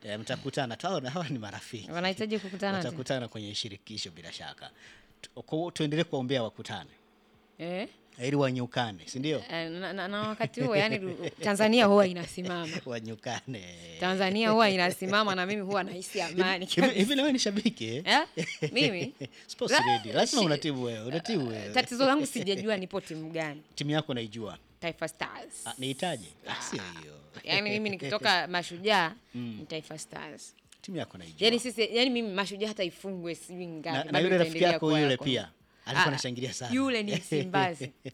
Eh, mtakutana tu, hawa hawa ni marafiki. Wanahitaji kukutana tena? Watakutana kwenye shirikisho bila shaka. Tu- kwa hiyo Tuendelee kuwaombea wakutane Eh? ili wanyukane, si ndio? Eh, na, na, na wakati huo yani ru- Tanzania huwa inasimama. Wanyukane. Tanzania huwa inasimama na mimi huwa nahisi amani. Hivi hivi na wewe ni shabiki eh? Eh? Mimi Sports La- ready. Lazima shi- unatibu wewe, unatibu wewe. tatizo langu sijajua nipo timu gani. Timu yako naijua. Taifa Stars. Ah, Nihitaji? Ah, sio hiyo. Yaani mimi nikitoka Mashujaa ni Taifa Stars. Timu yako naijua. Yaani sisi yaani mimi Mashujaa hata ifungwe sijui ngapi. na, na bado yule rafiki itaendelea yako kuwa yule yako. pia alikuwa Ah, anashangilia sana. Yule ni Msimbazi.